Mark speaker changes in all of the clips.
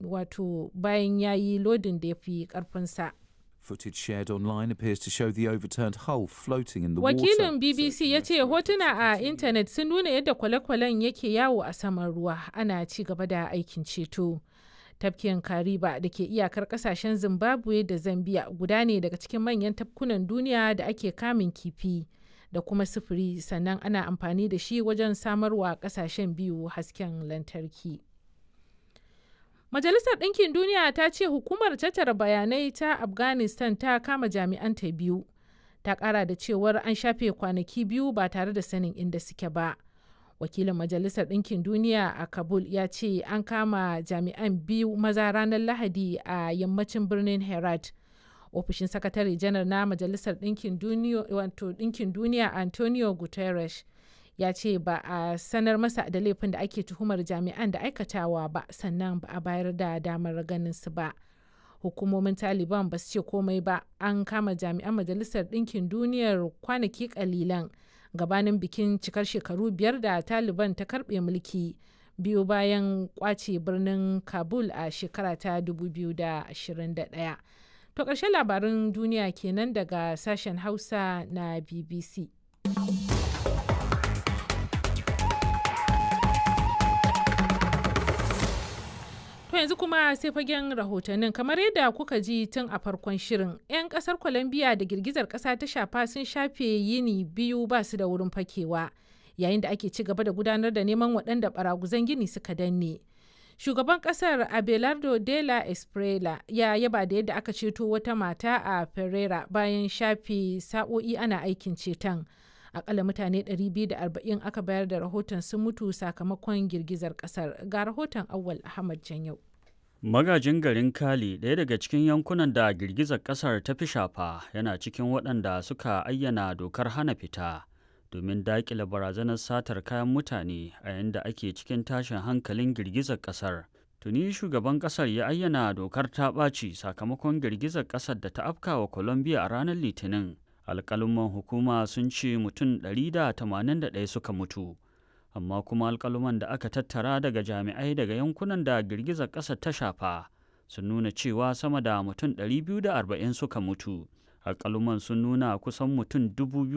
Speaker 1: wato bayan ya yi lodin da ya fi ƙarfinsa.
Speaker 2: Footage shared online appears to show the overturned hull floating in the
Speaker 1: Wakilin
Speaker 2: water.
Speaker 1: BBC ya ce hotuna a intanet sun nuna yadda kwale-kwalen yake yawo a saman ruwa ana ci gaba da aikin ceto. Tafkin Kariba da ke iyakar kasashen Zimbabwe da Zambia guda ne daga cikin manyan tafkunan duniya da ake kamun kifi da kuma sufuri sannan ana amfani da shi wajen samarwa kasashen biyu hasken lantarki. Majalisar Ɗinkin Duniya ta ce hukumar tattara bayanai ta Afghanistan ta kama jami'anta biyu. Ta ƙara da cewar an shafe kwanaki biyu ba tare da sanin inda suke ba. Wakilin Majalisar Ɗinkin Duniya a Kabul ya ce an kama jami'an biyu maza ranar Lahadi a yammacin birnin Herat. Ofishin Sakatare Janar na Majalisar Ɗinkin Duniya Antonio Guterres ya ce ba a sanar masa da laifin da ake tuhumar jami'an da aikatawa ba sannan ba a bayar da damar ganin su ba hukumomin taliban ba su ce komai ba an kama jami'an majalisar ɗinkin duniyar kwanaki kalilan gabanin bikin cikar shekaru biyar da taliban ta karbe mulki biyu bayan kwace birnin kabul a shekara ta 2021 to ƙarshen labarin duniya kenan daga sashen hausa na bbc To yanzu kuma sai fagen rahotannin kamar yadda kuka ji tun a farkon shirin 'yan kasar Colombia da girgizar kasa ta shafa sun shafe yini biyu ba su da wurin fakewa yayin da ake ci gaba da gudanar da neman waɗanda baraguzan gini suka danne. Shugaban kasar Abelardo de la Esprela ya yaba da yadda aka ceto wata mata a Pereira bayan shafe sa'o'i ana aikin ceton. akalla mutane 240 aka bayar da rahoton sun mutu sakamakon girgizar kasar ga rahoton awal ahmad janyau
Speaker 3: magajin garin kali ɗaya daga cikin yankunan da girgizar kasar ta fi shafa yana cikin waɗanda suka ayyana dokar hana fita domin daƙile barazanar satar kayan mutane a yadda ake cikin tashin hankalin girgizar kasar tuni shugaban kasar ya ayyana dokar ta ɓaci sakamakon girgizar kasar da ta afkawa colombia a ranar litinin alƙaluman hukuma sun ce mutum 181 suka mutu amma kuma alƙaluman da aka tattara daga jami'ai daga yankunan da girgizar ƙasa ta shafa sun nuna cewa sama da mutum 240 suka mutu alƙaluman sun nuna kusan mutum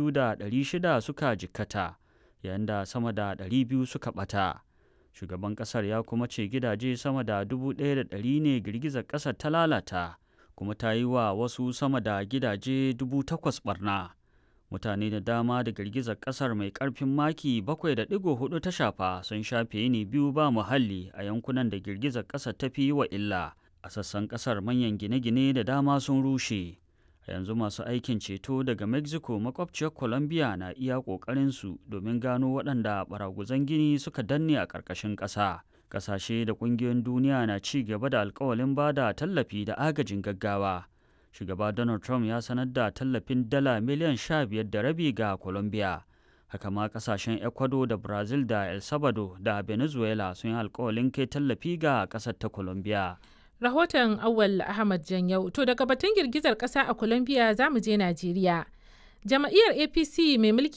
Speaker 3: 2,600 suka jikkata yayin da sama da 200 suka ɓata shugaban ƙasar ya kuma ce gidaje sama da 1,100 ne girgizar ƙasar ta lalata kuma ta yi wa wasu sama da gidaje dubu takwas barna mutane da dama da girgizar kasar mai karfin maki 7.4 ta shafa sun shafe yini biyu ba muhalli a yankunan da girgizar kasar ta fi wa illa a sassan kasar manyan gine-gine da dama sun rushe a yanzu masu aikin ceto daga mexico makwabciyar colombia na iya ƙoƙarinsu domin gano waɗanda baraguzan gini suka danne a ƙarƙashin ƙasa kasashe da kungiyoyin duniya na ci gaba da alkawalin ba da tallafi da agajin gaggawa shugaba donald trump ya sanar da tallafin dala miliyan sha biyar da rabi ga colombia haka ma kasashen ecuador da brazil da el salvador da venezuela sun yi alkawalin kai tallafi ga kasar ta colombia
Speaker 1: rahoton awal ahmad janyau to daga batun girgizar kasa a colombia za mu je najeriya jama'iyyar apc mai mulki